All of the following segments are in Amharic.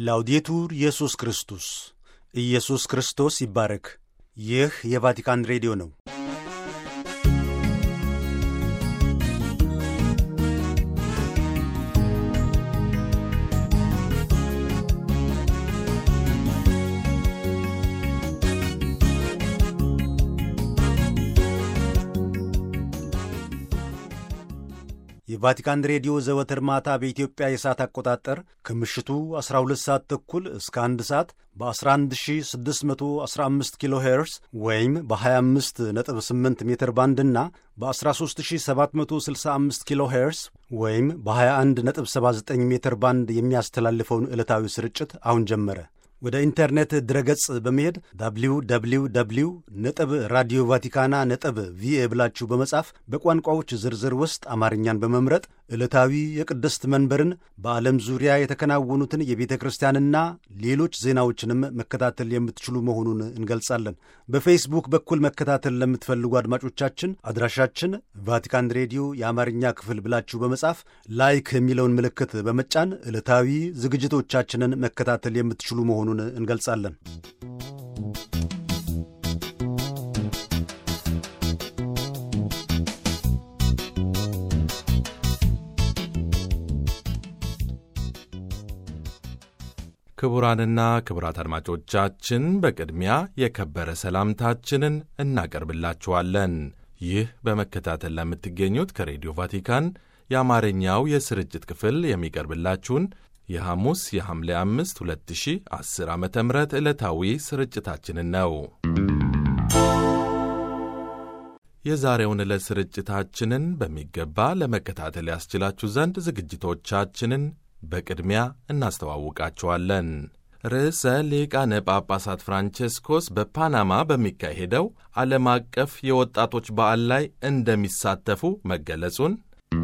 ላውዴቱር ኢየሱስ ክርስቶስ ኢየሱስ ክርስቶስ ይባረክ። ይህ የቫቲካን ሬዲዮ ነው። የቫቲካን ሬዲዮ ዘወትር ማታ በኢትዮጵያ የሰዓት አቆጣጠር ከምሽቱ 12 ሰዓት ተኩል እስከ 1 ሰዓት በ11615 ኪሎ ሄርስ ወይም በ258 ሜትር ባንድ እና በ13765 ኪሎ ሄርስ ወይም በ2179 ሜትር ባንድ የሚያስተላልፈውን ዕለታዊ ስርጭት አሁን ጀመረ። ወደ ኢንተርኔት ድረገጽ በመሄድ ዳብሊው ዳብሊው ዳብሊው ነጥብ ራዲዮ ቫቲካና ነጥብ ቪኤ ብላችሁ በመጻፍ በቋንቋዎች ዝርዝር ውስጥ አማርኛን በመምረጥ ዕለታዊ የቅድስት መንበርን በዓለም ዙሪያ የተከናወኑትን የቤተ ክርስቲያንና ሌሎች ዜናዎችንም መከታተል የምትችሉ መሆኑን እንገልጻለን። በፌስቡክ በኩል መከታተል ለምትፈልጉ አድማጮቻችን አድራሻችን ቫቲካን ሬዲዮ የአማርኛ ክፍል ብላችሁ በመጻፍ ላይክ የሚለውን ምልክት በመጫን ዕለታዊ ዝግጅቶቻችንን መከታተል የምትችሉ መሆኑን እንገልጻለን። ክቡራንና ክቡራት አድማጮቻችን በቅድሚያ የከበረ ሰላምታችንን እናቀርብላችኋለን። ይህ በመከታተል ለምትገኙት ከሬዲዮ ቫቲካን የአማርኛው የስርጭት ክፍል የሚቀርብላችሁን የሐሙስ የሐምሌ 5 2010 ዓ ም ዕለታዊ ስርጭታችንን ነው። የዛሬውን ዕለት ስርጭታችንን በሚገባ ለመከታተል ያስችላችሁ ዘንድ ዝግጅቶቻችንን በቅድሚያ እናስተዋውቃችኋለን። ርዕሰ ሊቃነ ጳጳሳት ፍራንቼስኮስ በፓናማ በሚካሄደው ዓለም አቀፍ የወጣቶች በዓል ላይ እንደሚሳተፉ መገለጹን፣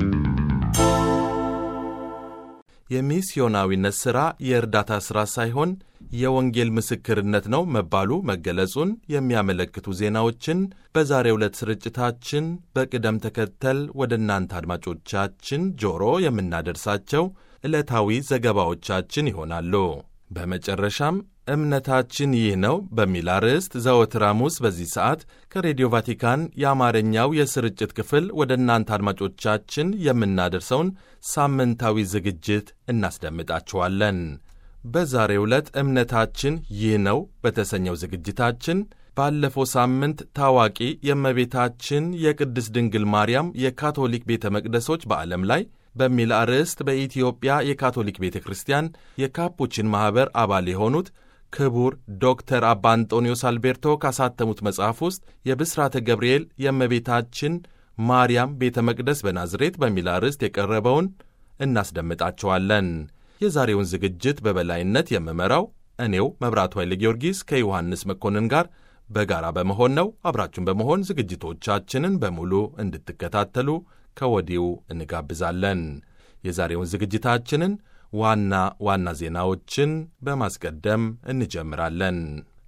የሚስዮናዊነት ሥራ የእርዳታ ሥራ ሳይሆን የወንጌል ምስክርነት ነው መባሉ መገለጹን የሚያመለክቱ ዜናዎችን በዛሬው ዕለት ስርጭታችን በቅደም ተከተል ወደ እናንተ አድማጮቻችን ጆሮ የምናደርሳቸው ዕለታዊ ዘገባዎቻችን ይሆናሉ። በመጨረሻም እምነታችን ይህ ነው በሚል አርዕስት ዘወትር ሐሙስ በዚህ ሰዓት ከሬዲዮ ቫቲካን የአማርኛው የስርጭት ክፍል ወደ እናንተ አድማጮቻችን የምናደርሰውን ሳምንታዊ ዝግጅት እናስደምጣችኋለን። በዛሬው ዕለት እምነታችን ይህ ነው በተሰኘው ዝግጅታችን ባለፈው ሳምንት ታዋቂ የእመቤታችን የቅድስት ድንግል ማርያም የካቶሊክ ቤተ መቅደሶች በዓለም ላይ በሚል አርዕስት በኢትዮጵያ የካቶሊክ ቤተ ክርስቲያን የካፑቺን ማኅበር አባል የሆኑት ክቡር ዶክተር አባ አንጦኒዮስ አልቤርቶ ካሳተሙት መጽሐፍ ውስጥ የብስራተ ገብርኤል የእመቤታችን ማርያም ቤተ መቅደስ በናዝሬት በሚል አርዕስት የቀረበውን እናስደምጣቸዋለን። የዛሬውን ዝግጅት በበላይነት የምመራው እኔው መብራቱ ኃይለ ጊዮርጊስ ከዮሐንስ መኮንን ጋር በጋራ በመሆን ነው። አብራችሁን በመሆን ዝግጅቶቻችንን በሙሉ እንድትከታተሉ ከወዲሁ እንጋብዛለን። የዛሬውን ዝግጅታችንን ዋና ዋና ዜናዎችን በማስቀደም እንጀምራለን።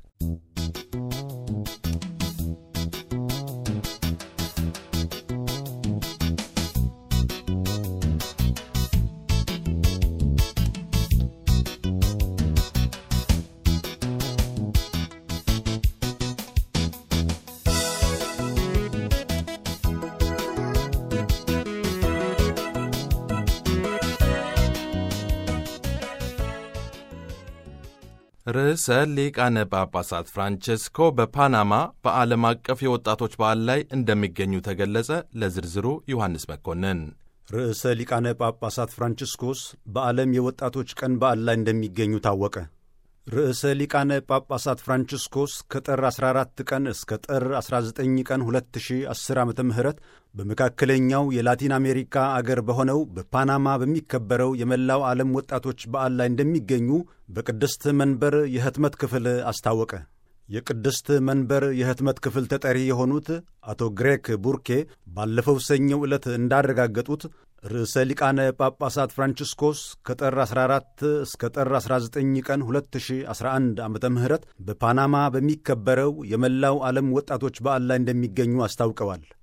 ርዕሰ ሊቃነ ጳጳሳት ፍራንቼስኮ በፓናማ በዓለም አቀፍ የወጣቶች በዓል ላይ እንደሚገኙ ተገለጸ። ለዝርዝሩ ዮሐንስ መኮንን። ርዕሰ ሊቃነ ጳጳሳት ፍራንቺስኮስ በዓለም የወጣቶች ቀን በዓል ላይ እንደሚገኙ ታወቀ። ርዕሰ ሊቃነ ጳጳሳት ፍራንቺስኮስ ከጥር 14 ቀን እስከ ጥር 19 ቀን 2010 ዓ ም በመካከለኛው የላቲን አሜሪካ አገር በሆነው በፓናማ በሚከበረው የመላው ዓለም ወጣቶች በዓል ላይ እንደሚገኙ በቅድስት መንበር የህትመት ክፍል አስታወቀ። የቅድስት መንበር የህትመት ክፍል ተጠሪ የሆኑት አቶ ግሬክ ቡርኬ ባለፈው ሰኞው ዕለት እንዳረጋገጡት ርዕሰ ሊቃነ ጳጳሳት ፍራንቺስኮስ ከጥር 14 እስከ ጥር 19 ቀን 2011 ዓ ም በፓናማ በሚከበረው የመላው ዓለም ወጣቶች በዓል ላይ እንደሚገኙ አስታውቀዋል።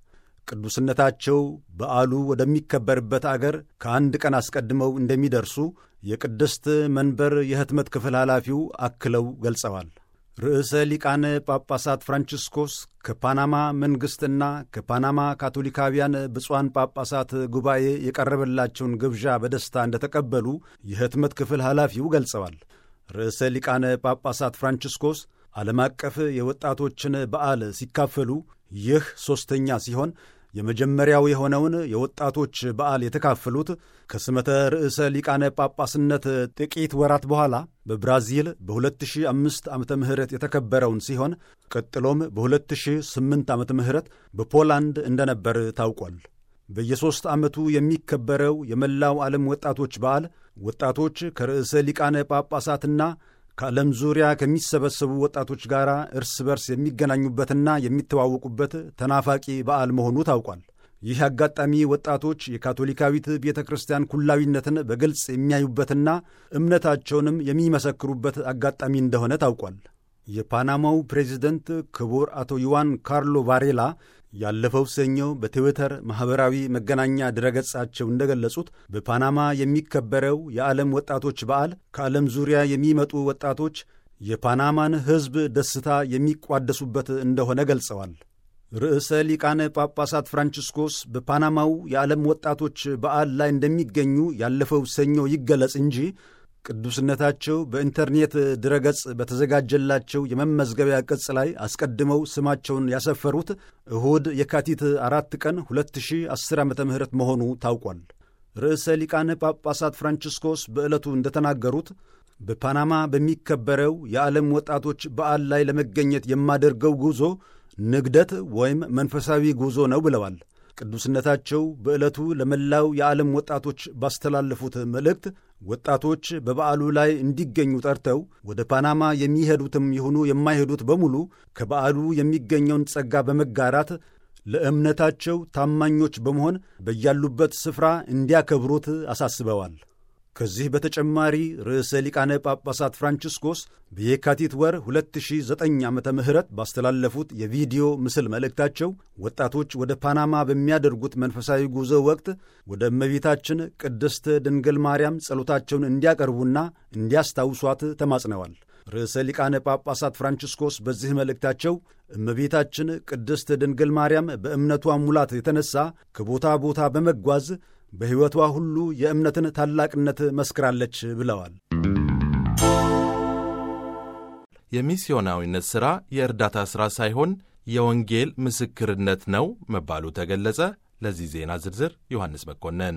ቅዱስነታቸው በዓሉ ወደሚከበርበት አገር ከአንድ ቀን አስቀድመው እንደሚደርሱ የቅድስት መንበር የሕትመት ክፍል ኃላፊው አክለው ገልጸዋል። ርዕሰ ሊቃነ ጳጳሳት ፍራንቺስኮስ ከፓናማ መንግሥትና ከፓናማ ካቶሊካውያን ብፁዓን ጳጳሳት ጉባኤ የቀረበላቸውን ግብዣ በደስታ እንደተቀበሉ የሕትመት ክፍል ኃላፊው ገልጸዋል። ርዕሰ ሊቃነ ጳጳሳት ፍራንቺስኮስ ዓለም አቀፍ የወጣቶችን በዓል ሲካፈሉ ይህ ሦስተኛ ሲሆን የመጀመሪያው የሆነውን የወጣቶች በዓል የተካፈሉት ከስመተ ርዕሰ ሊቃነ ጳጳስነት ጥቂት ወራት በኋላ በብራዚል በ2005 ዓመተ ምህረት የተከበረውን ሲሆን ቀጥሎም በ2008 ዓመተ ምህረት በፖላንድ እንደነበር ታውቋል። በየሦስት ዓመቱ የሚከበረው የመላው ዓለም ወጣቶች በዓል ወጣቶች ከርዕሰ ሊቃነ ጳጳሳትና ከዓለም ዙሪያ ከሚሰበሰቡ ወጣቶች ጋር እርስ በርስ የሚገናኙበትና የሚተዋወቁበት ተናፋቂ በዓል መሆኑ ታውቋል። ይህ አጋጣሚ ወጣቶች የካቶሊካዊት ቤተ ክርስቲያን ኩላዊነትን በግልጽ የሚያዩበትና እምነታቸውንም የሚመሰክሩበት አጋጣሚ እንደሆነ ታውቋል። የፓናማው ፕሬዚደንት ክቡር አቶ ዩዋን ካርሎ ቫሬላ ያለፈው ሰኞ በትዊተር ማኅበራዊ መገናኛ ድረገጻቸው እንደገለጹት በፓናማ የሚከበረው የዓለም ወጣቶች በዓል ከዓለም ዙሪያ የሚመጡ ወጣቶች የፓናማን ሕዝብ ደስታ የሚቋደሱበት እንደሆነ ገልጸዋል። ርዕሰ ሊቃነ ጳጳሳት ፍራንቺስኮስ በፓናማው የዓለም ወጣቶች በዓል ላይ እንደሚገኙ ያለፈው ሰኞ ይገለጽ እንጂ ቅዱስነታቸው በኢንተርኔት ድረገጽ በተዘጋጀላቸው የመመዝገቢያ ቅጽ ላይ አስቀድመው ስማቸውን ያሰፈሩት እሁድ የካቲት አራት ቀን 2010 ዓ ም መሆኑ ታውቋል። ርዕሰ ሊቃነ ጳጳሳት ፍራንቺስኮስ በዕለቱ እንደተናገሩት በፓናማ በሚከበረው የዓለም ወጣቶች በዓል ላይ ለመገኘት የማደርገው ጉዞ ንግደት ወይም መንፈሳዊ ጉዞ ነው ብለዋል። ቅዱስነታቸው በዕለቱ ለመላው የዓለም ወጣቶች ባስተላለፉት መልእክት ወጣቶች በበዓሉ ላይ እንዲገኙ ጠርተው ወደ ፓናማ የሚሄዱትም ይሁኑ የማይሄዱት በሙሉ ከበዓሉ የሚገኘውን ጸጋ በመጋራት ለእምነታቸው ታማኞች በመሆን በያሉበት ስፍራ እንዲያከብሩት አሳስበዋል። ከዚህ በተጨማሪ ርዕሰ ሊቃነ ጳጳሳት ፍራንቺስኮስ በየካቲት ወር 2009 ዓ ም ባስተላለፉት የቪዲዮ ምስል መልእክታቸው ወጣቶች ወደ ፓናማ በሚያደርጉት መንፈሳዊ ጉዞ ወቅት ወደ እመቤታችን ቅድስት ድንግል ማርያም ጸሎታቸውን እንዲያቀርቡና እንዲያስታውሷት ተማጽነዋል። ርዕሰ ሊቃነ ጳጳሳት ፍራንቺስኮስ በዚህ መልእክታቸው እመቤታችን ቅድስት ድንግል ማርያም በእምነቷ ሙላት የተነሳ ከቦታ ቦታ በመጓዝ በሕይወቷ ሁሉ የእምነትን ታላቅነት መስክራለች ብለዋል። የሚስዮናዊነት ሥራ የእርዳታ ሥራ ሳይሆን የወንጌል ምስክርነት ነው መባሉ ተገለጸ። ለዚህ ዜና ዝርዝር ዮሐንስ መኮንን።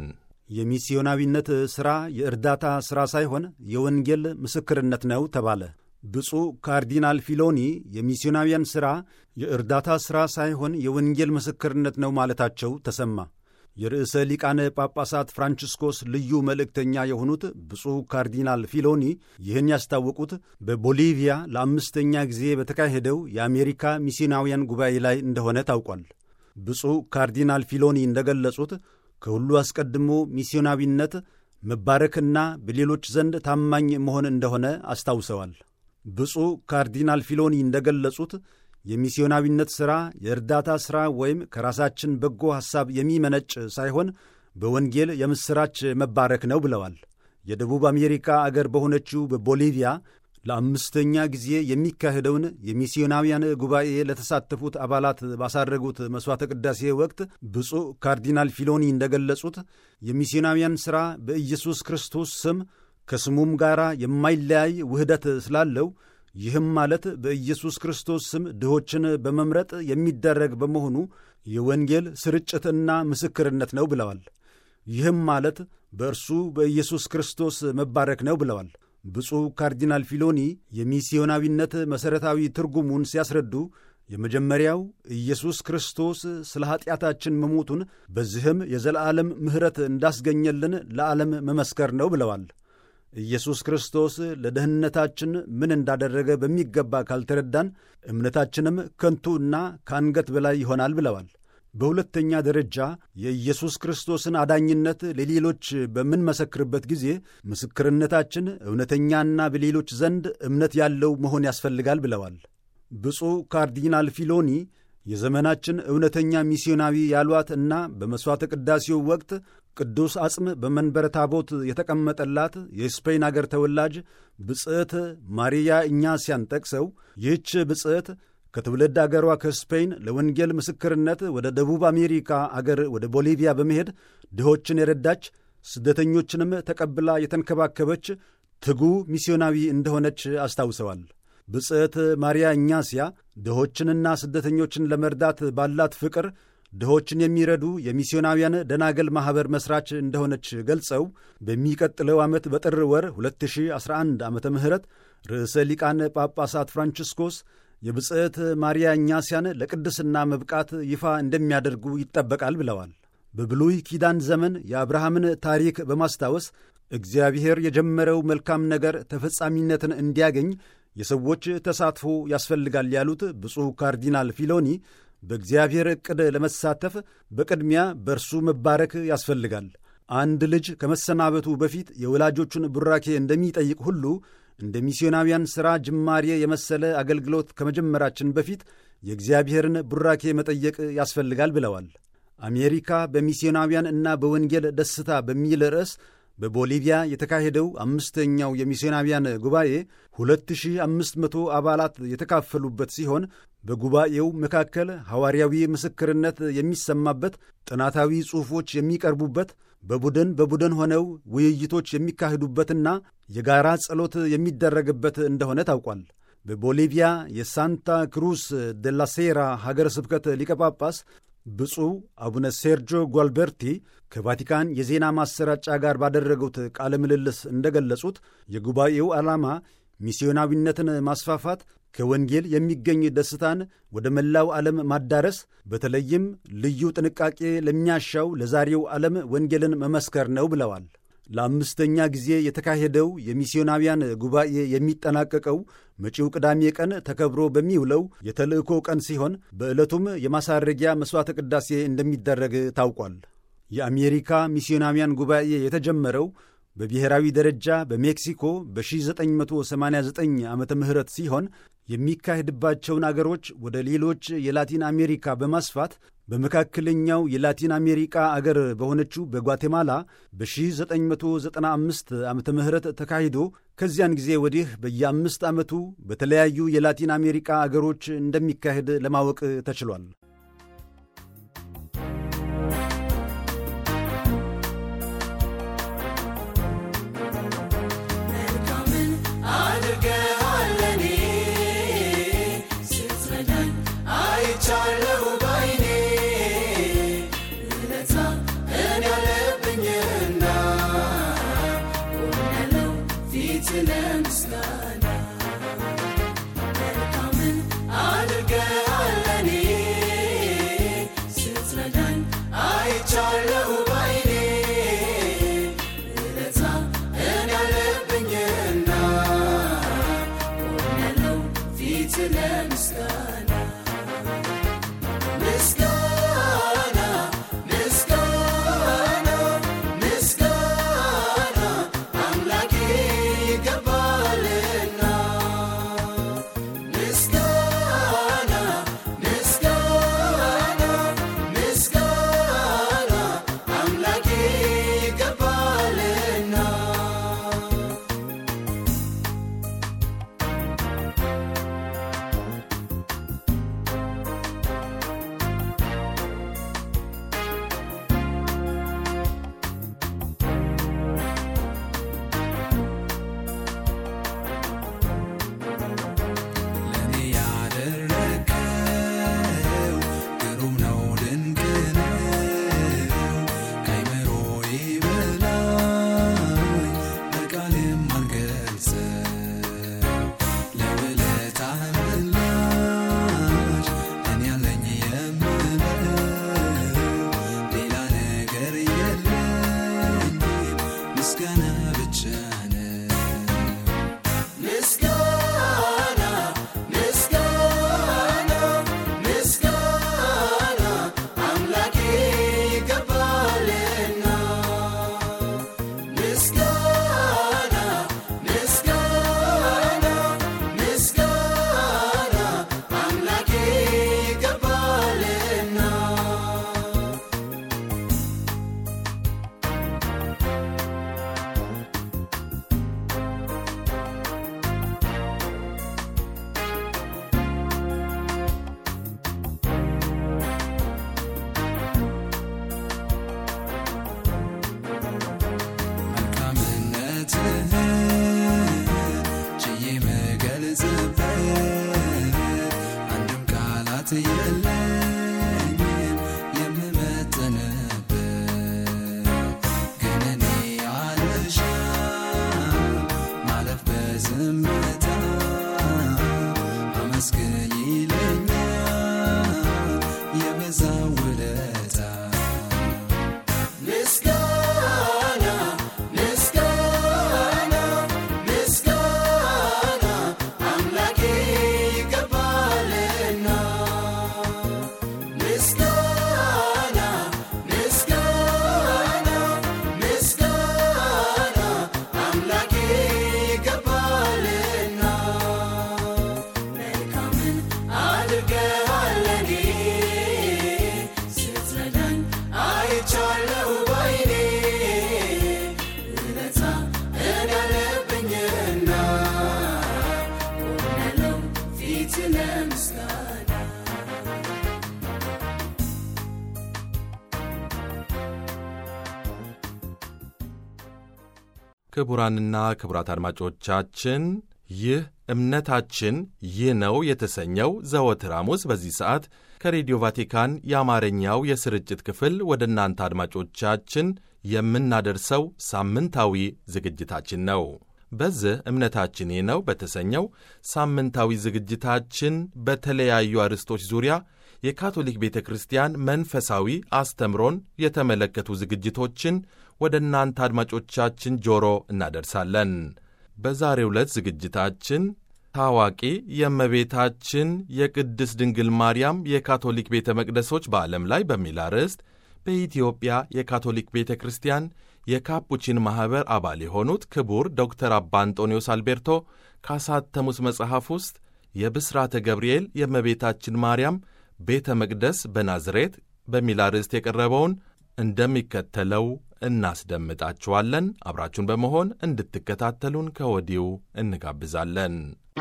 የሚስዮናዊነት ሥራ የእርዳታ ሥራ ሳይሆን የወንጌል ምስክርነት ነው ተባለ። ብፁዕ ካርዲናል ፊሎኒ የሚስዮናውያን ሥራ የእርዳታ ሥራ ሳይሆን የወንጌል ምስክርነት ነው ማለታቸው ተሰማ። የርዕሰ ሊቃነ ጳጳሳት ፍራንቺስኮስ ልዩ መልእክተኛ የሆኑት ብፁዕ ካርዲናል ፊሎኒ ይህን ያስታወቁት በቦሊቪያ ለአምስተኛ ጊዜ በተካሄደው የአሜሪካ ሚስዮናውያን ጉባኤ ላይ እንደሆነ ታውቋል። ብፁዕ ካርዲናል ፊሎኒ እንደገለጹት ከሁሉ አስቀድሞ ሚስዮናዊነት መባረክና በሌሎች ዘንድ ታማኝ መሆን እንደሆነ አስታውሰዋል። ብፁዕ ካርዲናል ፊሎኒ እንደገለጹት የሚስዮናዊነት ሥራ የእርዳታ ሥራ ወይም ከራሳችን በጎ ሐሳብ የሚመነጭ ሳይሆን በወንጌል የምሥራች መባረክ ነው ብለዋል። የደቡብ አሜሪካ አገር በሆነችው በቦሊቪያ ለአምስተኛ ጊዜ የሚካሄደውን የሚስዮናውያን ጉባኤ ለተሳተፉት አባላት ባሳረጉት መሥዋዕተ ቅዳሴ ወቅት ብፁዕ ካርዲናል ፊሎኒ እንደገለጹት የሚስዮናውያን ሥራ በኢየሱስ ክርስቶስ ስም ከስሙም ጋር የማይለያይ ውህደት ስላለው ይህም ማለት በኢየሱስ ክርስቶስ ስም ድሆችን በመምረጥ የሚደረግ በመሆኑ የወንጌል ስርጭትና ምስክርነት ነው ብለዋል። ይህም ማለት በእርሱ በኢየሱስ ክርስቶስ መባረክ ነው ብለዋል። ብፁዕ ካርዲናል ፊሎኒ የሚስዮናዊነት መሠረታዊ ትርጉሙን ሲያስረዱ የመጀመሪያው ኢየሱስ ክርስቶስ ስለ ኀጢአታችን መሞቱን በዚህም የዘላለም ምሕረት እንዳስገኘልን ለዓለም መመስከር ነው ብለዋል። ኢየሱስ ክርስቶስ ለደህንነታችን ምን እንዳደረገ በሚገባ ካልተረዳን እምነታችንም ከንቱና ከአንገት በላይ ይሆናል ብለዋል። በሁለተኛ ደረጃ የኢየሱስ ክርስቶስን አዳኝነት ለሌሎች በምንመሰክርበት ጊዜ ምስክርነታችን እውነተኛና በሌሎች ዘንድ እምነት ያለው መሆን ያስፈልጋል ብለዋል። ብፁዕ ካርዲናል ፊሎኒ የዘመናችን እውነተኛ ሚስዮናዊ ያሏት እና በመሥዋዕተ ቅዳሴው ወቅት ቅዱስ አጽም በመንበረ ታቦት የተቀመጠላት የስፔን አገር ተወላጅ ብጽዕት ማሪያ እኛስያን ጠቅሰው ይህች ብጽዕት ከትውልድ አገሯ ከስፔን ለወንጌል ምስክርነት ወደ ደቡብ አሜሪካ አገር ወደ ቦሊቪያ በመሄድ ድሆችን የረዳች ስደተኞችንም ተቀብላ የተንከባከበች ትጉ ሚስዮናዊ እንደሆነች አስታውሰዋል። ብጽዕት ማርያ እኛስያ ድሆችንና ስደተኞችን ለመርዳት ባላት ፍቅር ድሆችን የሚረዱ የሚስዮናውያን ደናገል ማኅበር መሥራች እንደሆነች ገልጸው በሚቀጥለው ዓመት በጥር ወር 2011 ዓ ም ርዕሰ ሊቃነ ጳጳሳት ፍራንቺስኮስ የብጽዕት ማርያ እኛስያን ለቅድስና መብቃት ይፋ እንደሚያደርጉ ይጠበቃል ብለዋል። በብሉይ ኪዳን ዘመን የአብርሃምን ታሪክ በማስታወስ እግዚአብሔር የጀመረው መልካም ነገር ተፈጻሚነትን እንዲያገኝ የሰዎች ተሳትፎ ያስፈልጋል ያሉት ብፁዕ ካርዲናል ፊሎኒ በእግዚአብሔር ዕቅድ ለመሳተፍ በቅድሚያ በእርሱ መባረክ ያስፈልጋል። አንድ ልጅ ከመሰናበቱ በፊት የወላጆቹን ቡራኬ እንደሚጠይቅ ሁሉ እንደ ሚስዮናውያን ሥራ ጅማሬ የመሰለ አገልግሎት ከመጀመራችን በፊት የእግዚአብሔርን ቡራኬ መጠየቅ ያስፈልጋል ብለዋል። አሜሪካ በሚስዮናውያን እና በወንጌል ደስታ በሚል ርዕስ በቦሊቪያ የተካሄደው አምስተኛው የሚስዮናውያን ጉባኤ 2500 አባላት የተካፈሉበት ሲሆን በጉባኤው መካከል ሐዋርያዊ ምስክርነት የሚሰማበት፣ ጥናታዊ ጽሑፎች የሚቀርቡበት፣ በቡድን በቡድን ሆነው ውይይቶች የሚካሄዱበትና የጋራ ጸሎት የሚደረግበት እንደሆነ ታውቋል። በቦሊቪያ የሳንታ ክሩስ ደላሴራ ሀገረ ስብከት ሊቀ ጳጳስ ብፁዕ አቡነ ሴርጆ ጓልበርቲ ከቫቲካን የዜና ማሰራጫ ጋር ባደረጉት ቃለ ምልልስ እንደገለጹት የጉባኤው ዓላማ ሚስዮናዊነትን ማስፋፋት፣ ከወንጌል የሚገኝ ደስታን ወደ መላው ዓለም ማዳረስ፣ በተለይም ልዩ ጥንቃቄ ለሚያሻው ለዛሬው ዓለም ወንጌልን መመስከር ነው ብለዋል። ለአምስተኛ ጊዜ የተካሄደው የሚስዮናውያን ጉባኤ የሚጠናቀቀው መጪው ቅዳሜ ቀን ተከብሮ በሚውለው የተልእኮ ቀን ሲሆን በዕለቱም የማሳረጊያ መሥዋዕተ ቅዳሴ እንደሚደረግ ታውቋል። የአሜሪካ ሚስዮናውያን ጉባኤ የተጀመረው በብሔራዊ ደረጃ በሜክሲኮ በ1989 ዓመተ ምህረት ሲሆን የሚካሄድባቸውን አገሮች ወደ ሌሎች የላቲን አሜሪካ በማስፋት በመካከለኛው የላቲን አሜሪካ አገር በሆነችው በጓቴማላ በ1995 ዓመተ ምህረት ተካሂዶ ከዚያን ጊዜ ወዲህ በየአምስት ዓመቱ በተለያዩ የላቲን አሜሪካ አገሮች እንደሚካሄድ ለማወቅ ተችሏል። Amen. በዝምታ አመስግኝ ይለኛል የበዛ ውለታ ምስጋና ምስጋና ምስጋና አምላኬ ይገባልና ምስጋና ምስጋና ምስጋና አምላኬ ይገባልና መልካምን አድርገሃል ለኔ ስትረዳኝ አይቻለሁ ባይኔ ውለታ እኔ ያለብኝና ቆሜያለሁ ፊት ለምስጋና ክቡራንና ክቡራት አድማጮቻችን ይህ እምነታችን ይህ ነው የተሰኘው ዘወትር ሐሙስ በዚህ ሰዓት ከሬዲዮ ቫቲካን የአማርኛው የስርጭት ክፍል ወደ እናንተ አድማጮቻችን የምናደርሰው ሳምንታዊ ዝግጅታችን ነው። በዚህ እምነታችን ይህ ነው በተሰኘው ሳምንታዊ ዝግጅታችን በተለያዩ አርዕስቶች ዙሪያ የካቶሊክ ቤተ ክርስቲያን መንፈሳዊ አስተምሮን የተመለከቱ ዝግጅቶችን ወደ እናንተ አድማጮቻችን ጆሮ እናደርሳለን። በዛሬው ዕለት ዝግጅታችን ታዋቂ የእመቤታችን የቅድስት ድንግል ማርያም የካቶሊክ ቤተ መቅደሶች በዓለም ላይ በሚል አርዕስት በኢትዮጵያ የካቶሊክ ቤተ ክርስቲያን የካፑቺን ማኅበር አባል የሆኑት ክቡር ዶክተር አባ አንጦኒዮስ አልቤርቶ ካሳተሙት መጽሐፍ ውስጥ የብስራተ ገብርኤል የእመቤታችን ማርያም ቤተ መቅደስ በናዝሬት በሚል አርዕስት የቀረበውን እንደሚከተለው እናስደምጣችኋለን። አብራችሁን በመሆን እንድትከታተሉን ከወዲሁ እንጋብዛለን።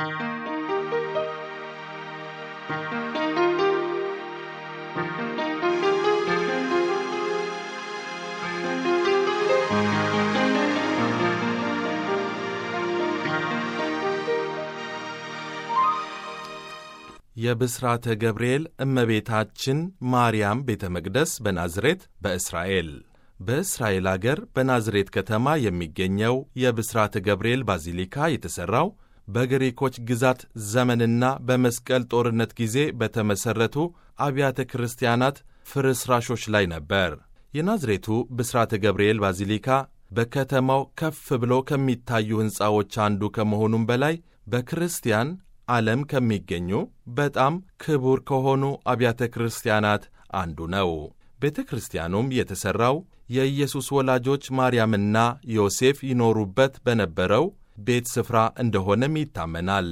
የብስራተ ገብርኤል እመቤታችን ማርያም ቤተ መቅደስ በናዝሬት በእስራኤል በእስራኤል አገር በናዝሬት ከተማ የሚገኘው የብስራተ ገብርኤል ባዚሊካ የተሠራው በግሪኮች ግዛት ዘመንና በመስቀል ጦርነት ጊዜ በተመሠረቱ አብያተ ክርስቲያናት ፍርስራሾች ላይ ነበር። የናዝሬቱ ብስራተ ገብርኤል ባዚሊካ በከተማው ከፍ ብሎ ከሚታዩ ሕንፃዎች አንዱ ከመሆኑም በላይ በክርስቲያን ዓለም ከሚገኙ በጣም ክቡር ከሆኑ አብያተ ክርስቲያናት አንዱ ነው። ቤተ ክርስቲያኑም የተሠራው የኢየሱስ ወላጆች ማርያምና ዮሴፍ ይኖሩበት በነበረው ቤት ስፍራ እንደሆነም ይታመናል።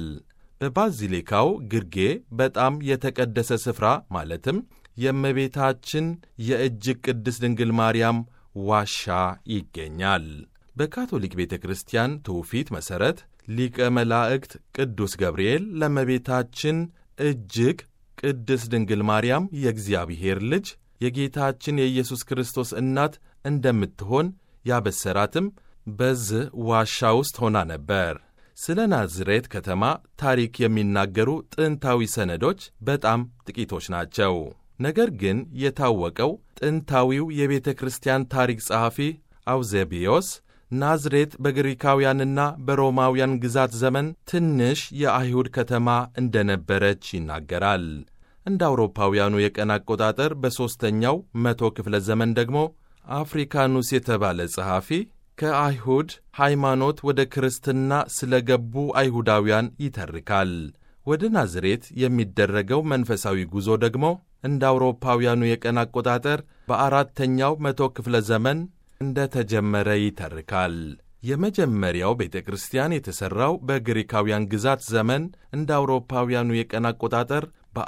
በባዚሊካው ግርጌ በጣም የተቀደሰ ስፍራ ማለትም የእመቤታችን የእጅግ ቅድስት ድንግል ማርያም ዋሻ ይገኛል። በካቶሊክ ቤተ ክርስቲያን ትውፊት መሠረት ሊቀ መላእክት ቅዱስ ገብርኤል ለእመቤታችን እጅግ ቅድስት ድንግል ማርያም የእግዚአብሔር ልጅ የጌታችን የኢየሱስ ክርስቶስ እናት እንደምትሆን ያበሰራትም በዚህ ዋሻ ውስጥ ሆና ነበር። ስለ ናዝሬት ከተማ ታሪክ የሚናገሩ ጥንታዊ ሰነዶች በጣም ጥቂቶች ናቸው። ነገር ግን የታወቀው ጥንታዊው የቤተ ክርስቲያን ታሪክ ጸሐፊ አውዜቢዮስ ናዝሬት በግሪካውያንና በሮማውያን ግዛት ዘመን ትንሽ የአይሁድ ከተማ እንደነበረች ይናገራል። እንደ አውሮፓውያኑ የቀን አቆጣጠር በሦስተኛው መቶ ክፍለ ዘመን ደግሞ አፍሪካኑስ የተባለ ጸሐፊ ከአይሁድ ሃይማኖት ወደ ክርስትና ስለ ገቡ አይሁዳውያን ይተርካል። ወደ ናዝሬት የሚደረገው መንፈሳዊ ጉዞ ደግሞ እንደ አውሮፓውያኑ የቀን አቆጣጠር በአራተኛው መቶ ክፍለ ዘመን እንደ ተጀመረ ይተርካል። የመጀመሪያው ቤተ ክርስቲያን የተሠራው በግሪካውያን ግዛት ዘመን እንደ አውሮፓውያኑ የቀን አቆጣጠር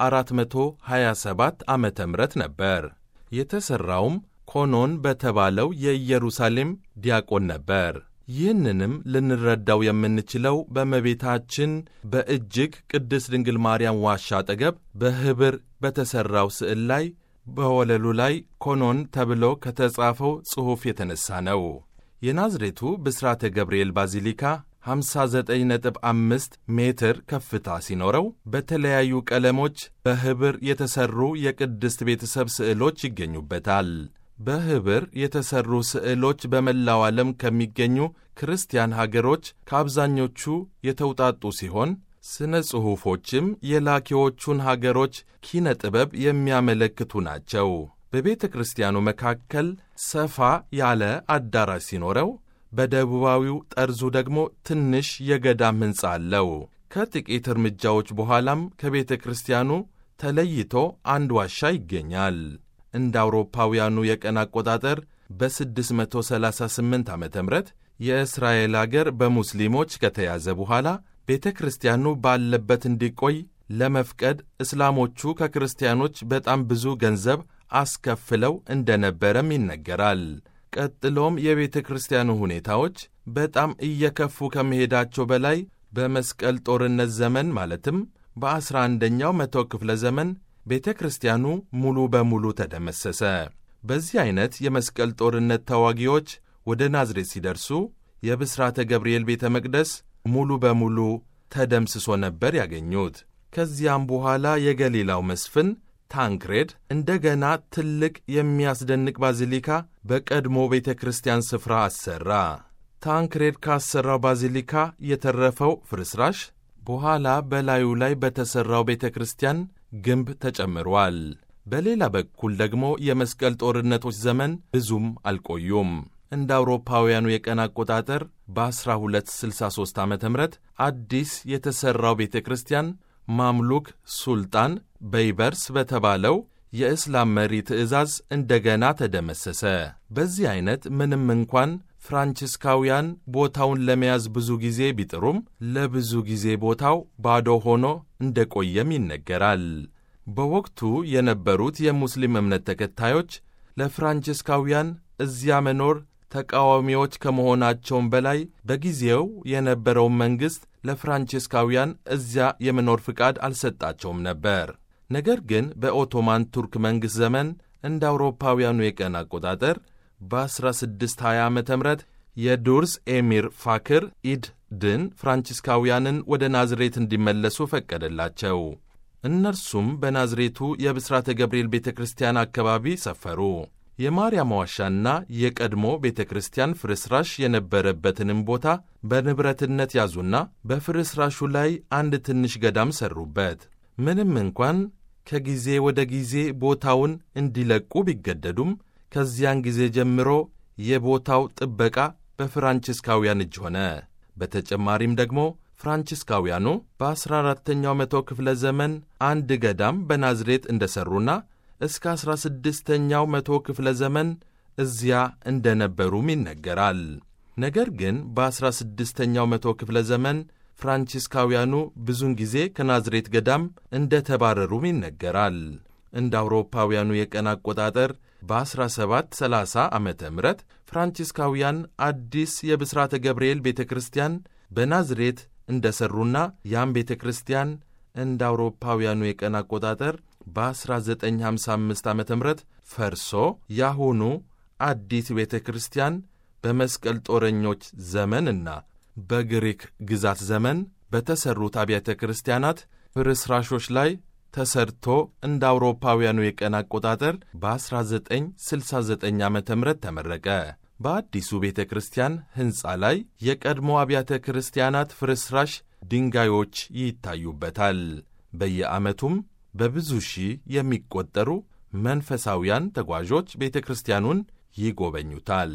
በ427 ዓመተ ምህረት ነበር። የተሠራውም ኮኖን በተባለው የኢየሩሳሌም ዲያቆን ነበር። ይህንንም ልንረዳው የምንችለው በእመቤታችን በእጅግ ቅድስት ድንግል ማርያም ዋሻ አጠገብ በኅብር በተሠራው ስዕል ላይ በወለሉ ላይ ኮኖን ተብሎ ከተጻፈው ጽሑፍ የተነሣ ነው። የናዝሬቱ ብስራተ ገብርኤል ባዚሊካ 59.5 ሜትር ከፍታ ሲኖረው በተለያዩ ቀለሞች በኅብር የተሠሩ የቅድስት ቤተሰብ ስዕሎች ይገኙበታል። በኅብር የተሠሩ ስዕሎች በመላው ዓለም ከሚገኙ ክርስቲያን ሀገሮች ከአብዛኞቹ የተውጣጡ ሲሆን ስነ ጽሑፎችም የላኪዎቹን ሀገሮች ኪነ ጥበብ የሚያመለክቱ ናቸው። በቤተ ክርስቲያኑ መካከል ሰፋ ያለ አዳራሽ ሲኖረው በደቡባዊው ጠርዙ ደግሞ ትንሽ የገዳም ሕንፃ አለው። ከጥቂት እርምጃዎች በኋላም ከቤተ ክርስቲያኑ ተለይቶ አንድ ዋሻ ይገኛል። እንደ አውሮፓውያኑ የቀን አቆጣጠር በ638 ዓ ም የእስራኤል አገር በሙስሊሞች ከተያዘ በኋላ ቤተ ክርስቲያኑ ባለበት እንዲቆይ ለመፍቀድ እስላሞቹ ከክርስቲያኖች በጣም ብዙ ገንዘብ አስከፍለው እንደነበረም ይነገራል። ቀጥሎም የቤተ ክርስቲያኑ ሁኔታዎች በጣም እየከፉ ከመሄዳቸው በላይ በመስቀል ጦርነት ዘመን ማለትም በዐሥራ አንደኛው መቶ ክፍለ ዘመን ቤተ ክርስቲያኑ ሙሉ በሙሉ ተደመሰሰ። በዚህ ዐይነት የመስቀል ጦርነት ተዋጊዎች ወደ ናዝሬት ሲደርሱ የብስራተ ገብርኤል ቤተ መቅደስ ሙሉ በሙሉ ተደምስሶ ነበር ያገኙት። ከዚያም በኋላ የገሊላው መስፍን ታንክሬድ እንደገና ትልቅ የሚያስደንቅ ባዚሊካ በቀድሞ ቤተ ክርስቲያን ስፍራ አሠራ። ታንክሬድ ካሠራው ባዚሊካ የተረፈው ፍርስራሽ በኋላ በላዩ ላይ በተሠራው ቤተ ክርስቲያን ግንብ ተጨምሯል። በሌላ በኩል ደግሞ የመስቀል ጦርነቶች ዘመን ብዙም አልቆዩም። እንደ አውሮፓውያኑ የቀን አቆጣጠር በ1263 ዓ ም አዲስ የተሠራው ቤተ ክርስቲያን ማምሉክ ሱልጣን በይበርስ በተባለው የእስላም መሪ ትእዛዝ እንደገና ተደመሰሰ። በዚህ ዐይነት ምንም እንኳን ፍራንቺስካውያን ቦታውን ለመያዝ ብዙ ጊዜ ቢጥሩም ለብዙ ጊዜ ቦታው ባዶ ሆኖ እንደቆየም ይነገራል። በወቅቱ የነበሩት የሙስሊም እምነት ተከታዮች ለፍራንቺስካውያን እዚያ መኖር ተቃዋሚዎች ከመሆናቸውም በላይ በጊዜው የነበረውን መንግሥት ለፍራንቺስካውያን እዚያ የመኖር ፍቃድ አልሰጣቸውም ነበር። ነገር ግን በኦቶማን ቱርክ መንግሥት ዘመን እንደ አውሮፓውያኑ የቀን አቆጣጠር በ1620 ዓ ም የዱርስ ኤሚር ፋክር ኢድ ድን ፍራንቺስካውያንን ወደ ናዝሬት እንዲመለሱ ፈቀደላቸው። እነርሱም በናዝሬቱ የብስራተ ገብርኤል ቤተ ክርስቲያን አካባቢ ሰፈሩ። የማርያም ዋሻና የቀድሞ ቤተ ክርስቲያን ፍርስራሽ የነበረበትንም ቦታ በንብረትነት ያዙና በፍርስራሹ ላይ አንድ ትንሽ ገዳም ሠሩበት። ምንም እንኳን ከጊዜ ወደ ጊዜ ቦታውን እንዲለቁ ቢገደዱም ከዚያን ጊዜ ጀምሮ የቦታው ጥበቃ በፍራንቺስካውያን እጅ ሆነ። በተጨማሪም ደግሞ ፍራንቺስካውያኑ በ14ተኛው መቶ ክፍለ ዘመን አንድ ገዳም በናዝሬት እንደሠሩና እስከ 16ኛው መቶ ክፍለ ዘመን እዚያ እንደነበሩም ይነገራል። ነገር ግን በ16ኛው መቶ ክፍለ ዘመን ፍራንቺስካውያኑ ብዙውን ጊዜ ከናዝሬት ገዳም እንደ ተባረሩም ይነገራል። እንደ አውሮፓውያኑ የቀን አቆጣጠር በ1730 ዓ ም ፍራንቺስካውያን አዲስ የብስራተ ገብርኤል ቤተ ክርስቲያን በናዝሬት እንደ ሠሩና ያም ቤተ ክርስቲያን እንደ አውሮፓውያኑ የቀን አቆጣጠር በ1955 ዓ ም ፈርሶ ያሁኑ አዲስ ቤተ ክርስቲያን በመስቀል ጦረኞች ዘመንና በግሪክ ግዛት ዘመን በተሠሩት አብያተ ክርስቲያናት ፍርስራሾች ላይ ተሰርቶ እንደ አውሮፓውያኑ የቀን አቆጣጠር በ1969 ዓ ም ተመረቀ። በአዲሱ ቤተ ክርስቲያን ሕንፃ ላይ የቀድሞ አብያተ ክርስቲያናት ፍርስራሽ ድንጋዮች ይታዩበታል። በየዓመቱም በብዙ ሺህ የሚቆጠሩ መንፈሳውያን ተጓዦች ቤተ ክርስቲያኑን ይጎበኙታል።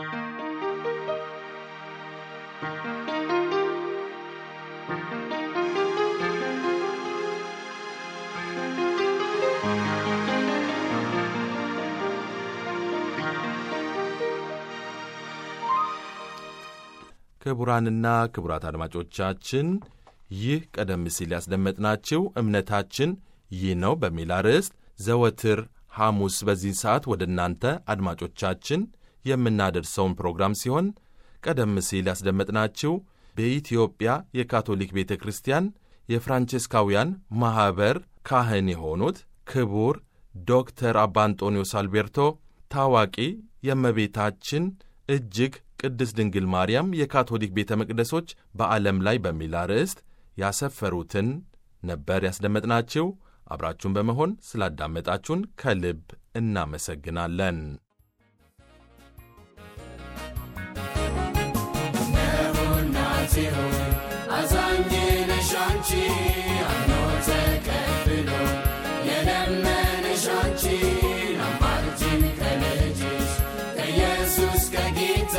ክቡራንና ክቡራት አድማጮቻችን ይህ ቀደም ሲል ያስደመጥናችሁ እምነታችን ይህ ነው በሚል አርዕስት ዘወትር ሐሙስ በዚህ ሰዓት ወደ እናንተ አድማጮቻችን የምናደርሰውን ፕሮግራም ሲሆን ቀደም ሲል ያስደመጥናችሁ በኢትዮጵያ የካቶሊክ ቤተ ክርስቲያን የፍራንቼስካውያን ማኅበር ካህን የሆኑት ክቡር ዶክተር አባ አንጦኒዮስ አልቤርቶ ታዋቂ የእመቤታችን እጅግ ቅድስት ድንግል ማርያም የካቶሊክ ቤተ መቅደሶች በዓለም ላይ በሚል አርዕስት ያሰፈሩትን ነበር ያስደመጥናችሁ። አብራችሁን በመሆን ስላዳመጣችሁን ከልብ እናመሰግናለን። እናቴ ሆይ አዛኝ ነሽ አንቺ አምኖ ተቀብሎ የለመነሽ አንቺን አማልጅን ከልጅሽ ከኢየሱስ ከጌታ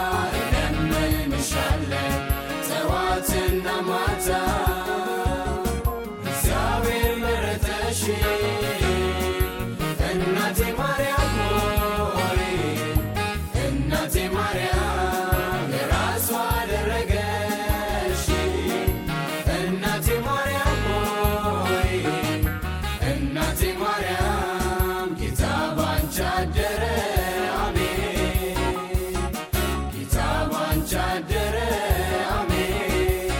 እለምንሻለን ጠዋትና ማታ እግዚአብሔር መረጠሽ እናቴ ማርያም ሆይ እናቴ ማርያም የራሷ አደረገሽ እናቴ ማርያም ሆይ እናቴ ማርያም ጌታ ባንቺ አደረ አሜን ጌታ ባንቺ አደረ አሜን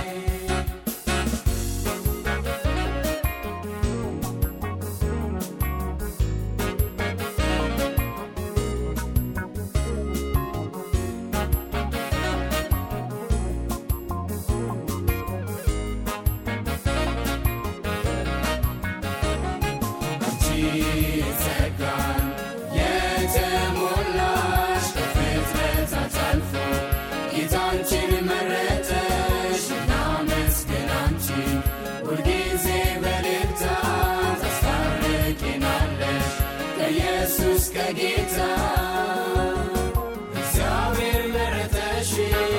አንቺ ጸጋን የተሞላሽ ከፍጥረታት አልፎ ጌታ አንቺን መረጠሽ እናመስግን አንቺን ሁልጊዜ በልልታ ታስታርቂናለሽ ከኢየሱስ ከጌታ እግዚአብሔር መረጠሽ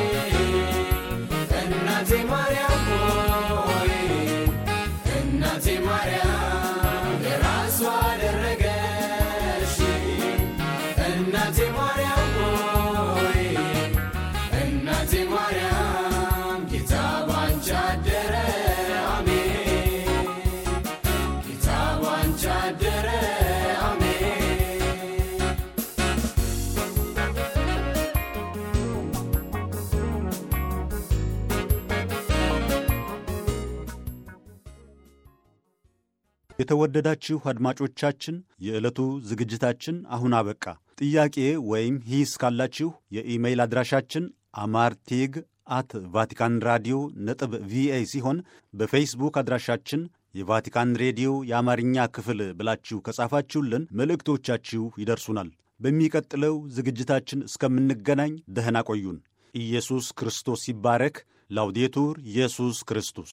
እናቴ ማርያም ሆይ እናቴ ማርያም የራሷ አደረገሽ እናቴ ማርያም ሆይ እናቴ ማርያም ጌታ ባንቺ አደረ አሜን ጌታ ባንቺ አደረ አሜን የተወደዳችሁ አድማጮቻችን የዕለቱ ዝግጅታችን አሁን አበቃ። ጥያቄ ወይም ሂስ ካላችሁ የኢሜይል አድራሻችን አማርቴግ አት ቫቲካን ራዲዮ ነጥብ ቪኦኤ ሲሆን በፌስቡክ አድራሻችን የቫቲካን ሬዲዮ የአማርኛ ክፍል ብላችሁ ከጻፋችሁልን መልእክቶቻችሁ ይደርሱናል። በሚቀጥለው ዝግጅታችን እስከምንገናኝ ደህና ቆዩን። ኢየሱስ ክርስቶስ ይባረክ። ላውዴቱር ኢየሱስ ክርስቶስ